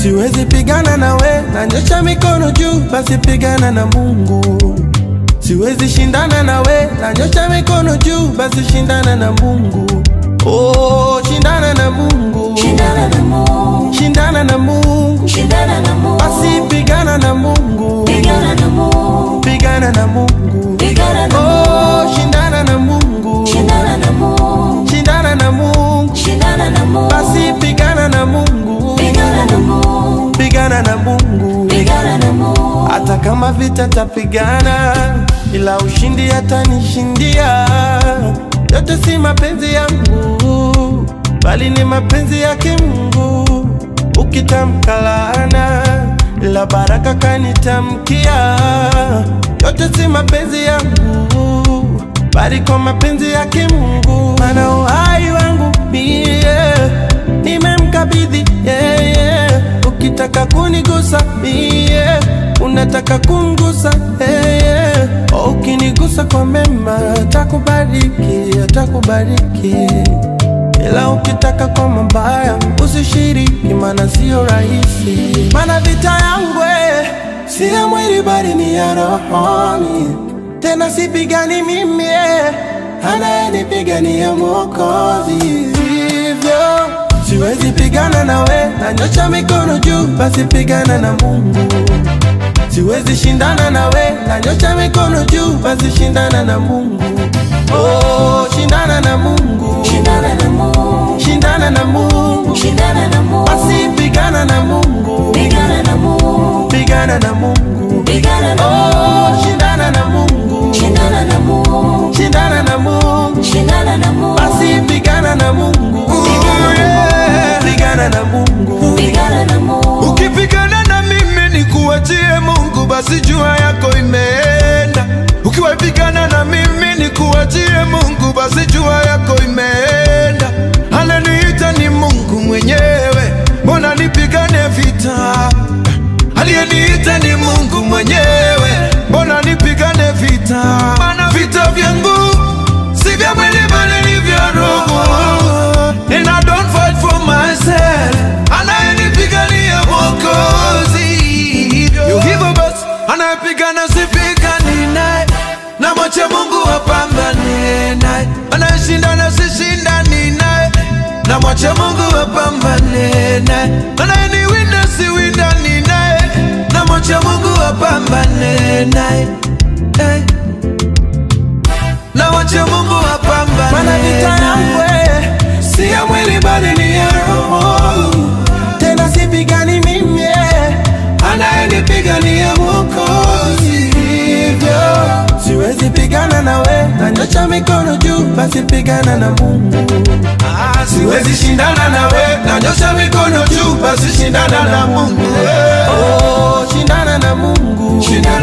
siwezi pigana nawe, nanyosha mikono juu, basi pigana na Mungu. Siwezi shindana nawe, nanyosha mikono juu, basi shindana na Mungu. Oh, shindana na Mungu, Shindana na Mungu, shindana na Mungu, shindana na Mungu, basi pigana na Mungu, pigana na Mungu, pigana na Mungu. pigana na Oh, Mungu, shindana na Mungu, shindana na Mungu, shindana na Mungu, shindana na Mungu, basi pigana na Mungu, pigana na Mungu, pigana na Mungu. pigana na Mungu, Hata kama vita tapigana, ila ushindi atanishindia. Yote si mapenzi yangu, bali ni mapenzi yake Mungu. Ukitamka laana, ila baraka kanitamkia. Yote si mapenzi yangu, bali kwa mapenzi yake Mungu. Maana uhai wangu mie nimemkabidhi yeye. Ukitaka kunigusa mie, unataka kumgusa yeye. Ukinigusa kwa mema, atakubariki, atakubariki. Ila ukitaka kwa mabaya, usishiriki, maana sio rahisi. Maana vita yangu eh, si ya mwili, bali ni ya rohoni. Tena sipigani mimi eh, anayenipigania Mwokozi. Hivyo siwezi pigana nawe, nanyosha mikono juu, basi pigana na Mungu. Siwezi shindana nawe, nanyosha mikono juu, basi shindana na Mungu. Oh, shindana na Mungu, shindana na Mungu, shindana na Mungu, shindana na Mungu, basi pigana na Mungu, pigana na Mungu, pigana na Mungu. pigana na Oh, Mungu, shindana na Mungu, shindana na Mungu, shindana na Mungu, shindana na Mungu, basi pigana na Mungu, pigana na Mungu. pigana na Mungu, Ukipigana na mimi ni kuachie Mungu, basi jua yako imeenda. Ukiwapigana na mimi ni kuachie Mungu, basi jua yako imeenda. Ananiita ni Mungu mwenyewe, mbona nipigane vita? Aliyeniita ni Mungu mwenyewe, mbona nipigane vita? Maana vita vyangu si vya mwili bali ni vya roho. And I don't fight for myself, anayenipigania Mwokozi. Yo, hivyo basi, anayepigana sipigani naye, na mwache Mungu apambane naye. Anayeshindana sishindani naye, na mwache Mungu apambane naye. Anayeniwinda siwindani naye, na mwache Mungu apambane naye. Hey. Na mwache Mungu apambane Maana vita yangu naye. eh, si ya mwili bali ni ya roho. Tena sipigani mimi eh, anayenipigania Mwokozi. Hivyo siwezi pigana nawe, nanyosha mikono juu, basi pigana na Mungu. Ah, siwezi shindana nawe, nanyosha mikono juu, basi shindana na Mungu. Oh, shindana na Mungu, Shindana